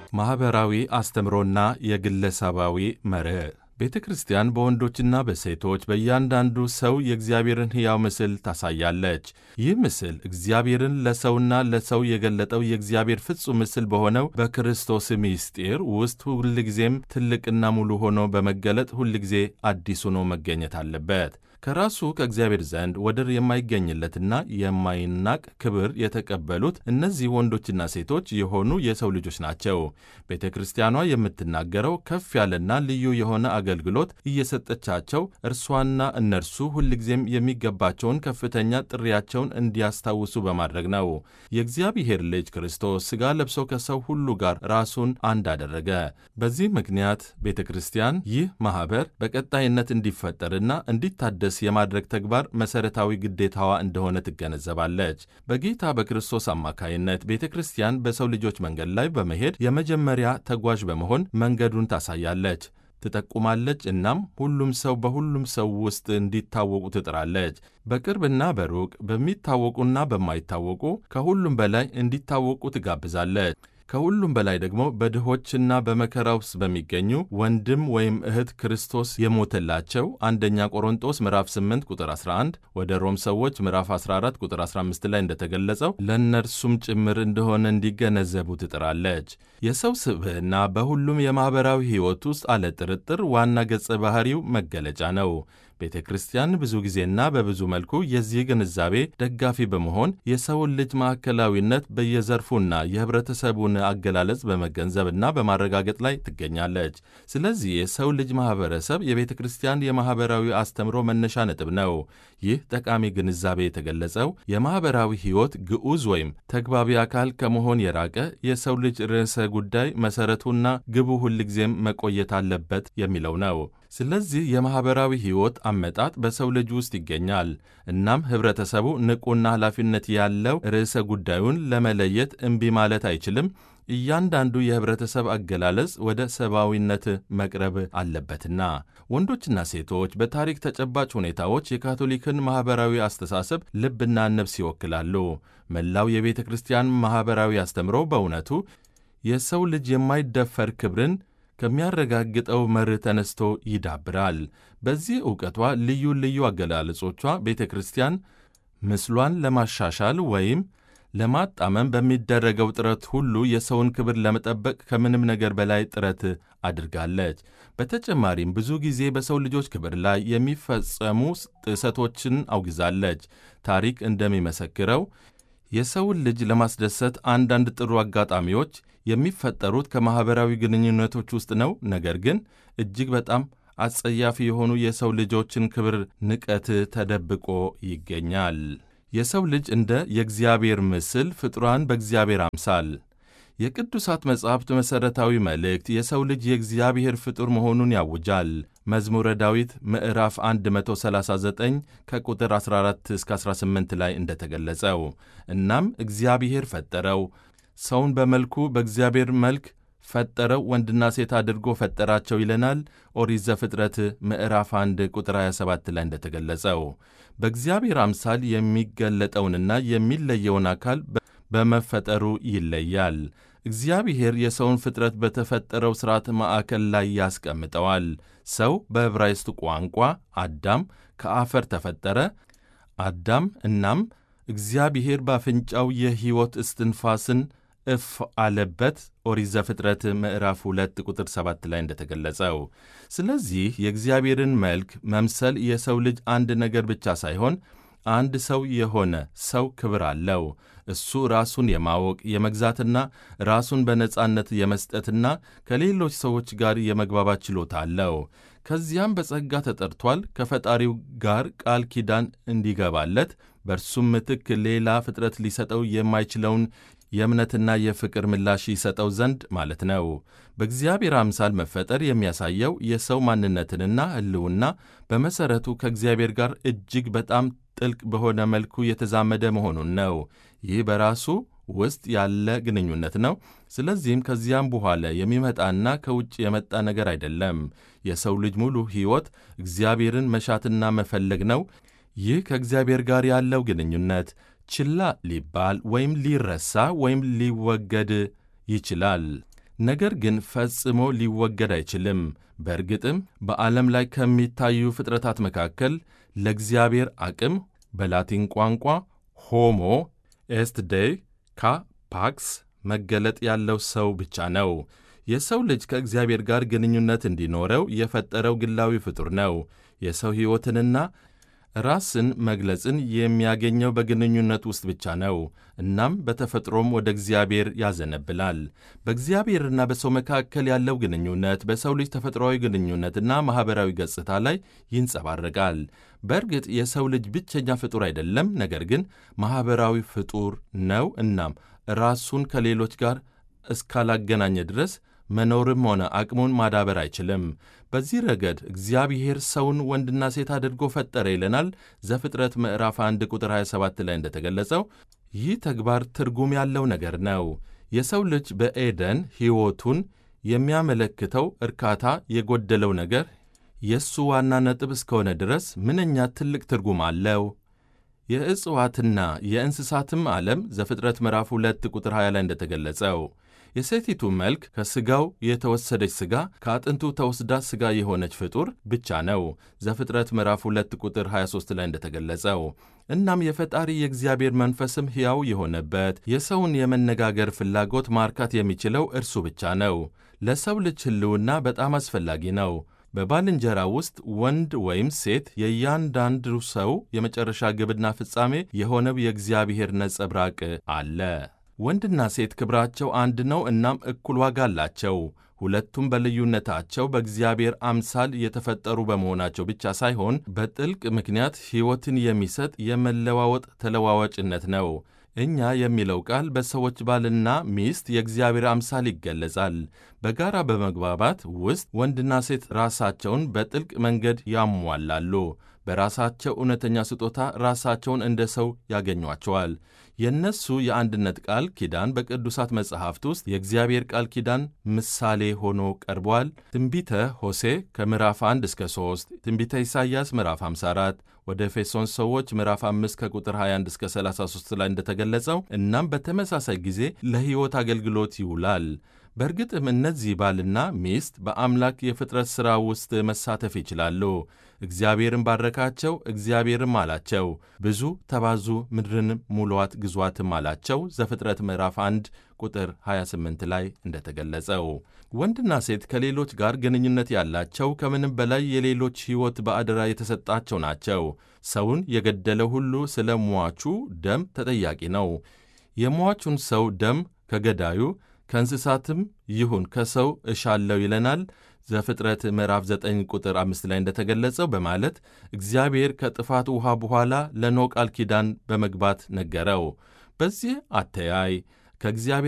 ማኅበራዊ አስተምሮና የግለሰባዊ መርህ ቤተ ክርስቲያን በወንዶችና በሴቶች በእያንዳንዱ ሰው የእግዚአብሔርን ሕያው ምስል ታሳያለች። ይህ ምስል እግዚአብሔርን ለሰውና ለሰው የገለጠው የእግዚአብሔር ፍጹም ምስል በሆነው በክርስቶስ ምስጢር ውስጥ ሁልጊዜም ትልቅና ሙሉ ሆኖ በመገለጥ ሁልጊዜ አዲስ ሆኖ መገኘት አለበት። ከራሱ ከእግዚአብሔር ዘንድ ወደር የማይገኝለትና የማይናቅ ክብር የተቀበሉት እነዚህ ወንዶችና ሴቶች የሆኑ የሰው ልጆች ናቸው። ቤተ ክርስቲያኗ የምትናገረው ከፍ ያለና ልዩ የሆነ አገልግሎት እየሰጠቻቸው እርሷና እነርሱ ሁልጊዜም የሚገባቸውን ከፍተኛ ጥሪያቸውን እንዲያስታውሱ በማድረግ ነው። የእግዚአብሔር ልጅ ክርስቶስ ሥጋ ለብሶ ከሰው ሁሉ ጋር ራሱን አንድ አደረገ። በዚህ ምክንያት ቤተ ክርስቲያን ይህ ማኅበር በቀጣይነት እንዲፈጠርና እንዲታደስ የማድረግ ተግባር መሠረታዊ ግዴታዋ እንደሆነ ትገነዘባለች። በጌታ በክርስቶስ አማካይነት ቤተ ክርስቲያን በሰው ልጆች መንገድ ላይ በመሄድ የመጀመሪያ ተጓዥ በመሆን መንገዱን ታሳያለች፣ ትጠቁማለች። እናም ሁሉም ሰው በሁሉም ሰው ውስጥ እንዲታወቁ ትጥራለች። በቅርብና በሩቅ በሚታወቁና በማይታወቁ ከሁሉም በላይ እንዲታወቁ ትጋብዛለች። ከሁሉም በላይ ደግሞ በድሆችና በመከራ ውስጥ በሚገኙ ወንድም ወይም እህት ክርስቶስ የሞተላቸው አንደኛ ቆሮንጦስ ምዕራፍ 8 ቁጥር 11 ወደ ሮም ሰዎች ምዕራፍ 14 ቁጥር 15 ላይ እንደተገለጸው ለእነርሱም ጭምር እንደሆነ እንዲገነዘቡ ትጥራለች። የሰው ስብዕና በሁሉም የማኅበራዊ ሕይወት ውስጥ አለ ጥርጥር ዋና ገጸ ባሕሪው መገለጫ ነው። ቤተ ክርስቲያን ብዙ ጊዜና በብዙ መልኩ የዚህ ግንዛቤ ደጋፊ በመሆን የሰውን ልጅ ማዕከላዊነት በየዘርፉና የኅብረተሰቡን አገላለጽ በመገንዘብና በማረጋገጥ ላይ ትገኛለች። ስለዚህ የሰው ልጅ ማኅበረሰብ የቤተ ክርስቲያን የማኅበራዊ አስተምሮ መነሻ ነጥብ ነው። ይህ ጠቃሚ ግንዛቤ የተገለጸው የማኅበራዊ ሕይወት ግዑዝ ወይም ተግባቢ አካል ከመሆን የራቀ የሰው ልጅ ርዕሰ ጉዳይ መሠረቱና ግቡ ሁልጊዜም መቆየት አለበት የሚለው ነው። ስለዚህ የማኅበራዊ ሕይወት አመጣጥ በሰው ልጅ ውስጥ ይገኛል። እናም ኅብረተሰቡ ንቁና ኃላፊነት ያለው ርዕሰ ጉዳዩን ለመለየት እምቢ ማለት አይችልም። እያንዳንዱ የኅብረተሰብ አገላለጽ ወደ ሰብአዊነት መቅረብ አለበትና። ወንዶችና ሴቶች በታሪክ ተጨባጭ ሁኔታዎች የካቶሊክን ማኅበራዊ አስተሳሰብ ልብና ነፍስ ይወክላሉ። መላው የቤተ ክርስቲያን ማኅበራዊ አስተምሮ በእውነቱ የሰው ልጅ የማይደፈር ክብርን ከሚያረጋግጠው መርህ ተነስቶ ይዳብራል። በዚህ ዕውቀቷ ልዩ ልዩ አገላለጾቿ ቤተ ክርስቲያን ምስሏን ለማሻሻል ወይም ለማጣመም በሚደረገው ጥረት ሁሉ የሰውን ክብር ለመጠበቅ ከምንም ነገር በላይ ጥረት አድርጋለች። በተጨማሪም ብዙ ጊዜ በሰው ልጆች ክብር ላይ የሚፈጸሙ ጥሰቶችን አውግዛለች። ታሪክ እንደሚመሰክረው የሰውን ልጅ ለማስደሰት አንዳንድ ጥሩ አጋጣሚዎች የሚፈጠሩት ከማኅበራዊ ግንኙነቶች ውስጥ ነው። ነገር ግን እጅግ በጣም አጸያፊ የሆኑ የሰው ልጆችን ክብር ንቀት ተደብቆ ይገኛል። የሰው ልጅ እንደ የእግዚአብሔር ምስል ፍጡራን በእግዚአብሔር አምሳል የቅዱሳት መጻሕፍት መሠረታዊ መልእክት የሰው ልጅ የእግዚአብሔር ፍጡር መሆኑን ያውጃል። መዝሙረ ዳዊት ምዕራፍ 139 ከቁጥር 14 እስከ 18 ላይ እንደተገለጸው እናም እግዚአብሔር ፈጠረው ሰውን በመልኩ በእግዚአብሔር መልክ ፈጠረው ወንድና ሴት አድርጎ ፈጠራቸው ይለናል። ኦሪት ዘፍጥረት ምዕራፍ 1 ቁጥር 27 ላይ እንደተገለጸው በእግዚአብሔር አምሳል የሚገለጠውንና የሚለየውን አካል በመፈጠሩ ይለያል። እግዚአብሔር የሰውን ፍጥረት በተፈጠረው ሥርዓት ማዕከል ላይ ያስቀምጠዋል። ሰው በዕብራይስጥ ቋንቋ አዳም ከአፈር ተፈጠረ። አዳም እናም እግዚአብሔር በአፍንጫው የሕይወት እስትንፋስን እፍ አለበት። ኦሪት ዘፍጥረት ምዕራፍ 2 ቁጥር 7 ላይ እንደተገለጸው። ስለዚህ የእግዚአብሔርን መልክ መምሰል የሰው ልጅ አንድ ነገር ብቻ ሳይሆን አንድ ሰው የሆነ ሰው ክብር አለው። እሱ ራሱን የማወቅ የመግዛትና ራሱን በነጻነት የመስጠትና ከሌሎች ሰዎች ጋር የመግባባት ችሎታ አለው። ከዚያም በጸጋ ተጠርቷል። ከፈጣሪው ጋር ቃል ኪዳን እንዲገባለት በእርሱም ምትክ ሌላ ፍጥረት ሊሰጠው የማይችለውን የእምነትና የፍቅር ምላሽ ይሰጠው ዘንድ ማለት ነው። በእግዚአብሔር አምሳል መፈጠር የሚያሳየው የሰው ማንነትንና ሕልውና በመሠረቱ ከእግዚአብሔር ጋር እጅግ በጣም ጥልቅ በሆነ መልኩ የተዛመደ መሆኑን ነው። ይህ በራሱ ውስጥ ያለ ግንኙነት ነው። ስለዚህም ከዚያም በኋላ የሚመጣና ከውጭ የመጣ ነገር አይደለም። የሰው ልጅ ሙሉ ሕይወት እግዚአብሔርን መሻትና መፈለግ ነው። ይህ ከእግዚአብሔር ጋር ያለው ግንኙነት ችላ ሊባል ወይም ሊረሳ ወይም ሊወገድ ይችላል። ነገር ግን ፈጽሞ ሊወገድ አይችልም። በእርግጥም በዓለም ላይ ከሚታዩ ፍጥረታት መካከል ለእግዚአብሔር አቅም በላቲን ቋንቋ ሆሞ ኤስት ዴይ ካ ፓክስ መገለጥ ያለው ሰው ብቻ ነው። የሰው ልጅ ከእግዚአብሔር ጋር ግንኙነት እንዲኖረው የፈጠረው ግላዊ ፍጡር ነው። የሰው ሕይወትንና ራስን መግለጽን የሚያገኘው በግንኙነት ውስጥ ብቻ ነው። እናም በተፈጥሮም ወደ እግዚአብሔር ያዘነብላል። በእግዚአብሔርና በሰው መካከል ያለው ግንኙነት በሰው ልጅ ተፈጥሯዊ ግንኙነትና ማኅበራዊ ገጽታ ላይ ይንጸባረቃል። በእርግጥ የሰው ልጅ ብቸኛ ፍጡር አይደለም፣ ነገር ግን ማኅበራዊ ፍጡር ነው። እናም ራሱን ከሌሎች ጋር እስካላገናኘ ድረስ መኖርም ሆነ አቅሙን ማዳበር አይችልም። በዚህ ረገድ እግዚአብሔር ሰውን ወንድና ሴት አድርጎ ፈጠረ ይለናል ዘፍጥረት ምዕራፍ 1 ቁጥር 27 ላይ እንደተገለጸው። ይህ ተግባር ትርጉም ያለው ነገር ነው። የሰው ልጅ በኤደን ሕይወቱን የሚያመለክተው እርካታ የጎደለው ነገር የእሱ ዋና ነጥብ እስከሆነ ድረስ ምንኛ ትልቅ ትርጉም አለው። የእጽዋትና የእንስሳትም ዓለም ዘፍጥረት ምዕራፍ 2 ቁጥር 20 ላይ እንደተገለጸው የሴቲቱ መልክ ከሥጋው የተወሰደች ሥጋ ከአጥንቱ ተወስዳ ሥጋ የሆነች ፍጡር ብቻ ነው። ዘፍጥረት ምዕራፍ 2 ቁጥር 23 ላይ እንደተገለጸው። እናም የፈጣሪ የእግዚአብሔር መንፈስም ሕያው የሆነበት የሰውን የመነጋገር ፍላጎት ማርካት የሚችለው እርሱ ብቻ ነው። ለሰው ልጅ ሕልውና በጣም አስፈላጊ ነው። በባልንጀራ ውስጥ ወንድ ወይም ሴት የእያንዳንዱ ሰው የመጨረሻ ግብና ፍጻሜ የሆነው የእግዚአብሔር ነጸብራቅ አለ። ወንድና ሴት ክብራቸው አንድ ነው፣ እናም እኩል ዋጋ አላቸው። ሁለቱም በልዩነታቸው በእግዚአብሔር አምሳል የተፈጠሩ በመሆናቸው ብቻ ሳይሆን በጥልቅ ምክንያት ሕይወትን የሚሰጥ የመለዋወጥ ተለዋዋጭነት ነው። እኛ የሚለው ቃል በሰዎች ባልና ሚስት የእግዚአብሔር አምሳል ይገለጻል። በጋራ በመግባባት ውስጥ ወንድና ሴት ራሳቸውን በጥልቅ መንገድ ያሟላሉ። በራሳቸው እውነተኛ ስጦታ ራሳቸውን እንደ ሰው ያገኟቸዋል። የእነሱ የአንድነት ቃል ኪዳን በቅዱሳት መጻሕፍት ውስጥ የእግዚአብሔር ቃል ኪዳን ምሳሌ ሆኖ ቀርቧል። ትንቢተ ሆሴ ከምዕራፍ 1 እስከ 3፣ ትንቢተ ኢሳይያስ ምዕራፍ 54፣ ወደ ኤፌሶን ሰዎች ምዕራፍ 5 ከቁጥር 21 እስከ 33 ላይ እንደተገለጸው እናም በተመሳሳይ ጊዜ ለሕይወት አገልግሎት ይውላል። በእርግጥም እነዚህ ባልና ሚስት በአምላክ የፍጥረት ሥራ ውስጥ መሳተፍ ይችላሉ። እግዚአብሔርን ባረካቸው፣ እግዚአብሔርም አላቸው ብዙ ተባዙ፣ ምድርንም ሙሏት፣ ግዟትም አላቸው። ዘፍጥረት ምዕራፍ 1 ቁጥር 28 ላይ እንደተገለጸው ወንድና ሴት ከሌሎች ጋር ግንኙነት ያላቸው ከምንም በላይ የሌሎች ሕይወት በአደራ የተሰጣቸው ናቸው። ሰውን የገደለ ሁሉ ስለ ሟቹ ደም ተጠያቂ ነው። የሟቹን ሰው ደም ከገዳዩ ከእንስሳትም ይሁን ከሰው እሻለው ይለናል ዘፍጥረት ምዕራፍ 9 ቁጥር 5 ላይ እንደተገለጸው በማለት እግዚአብሔር ከጥፋት ውኃ በኋላ ለኖ ቃል ኪዳን በመግባት ነገረው። በዚህ አተያይ ከእግዚአብሔር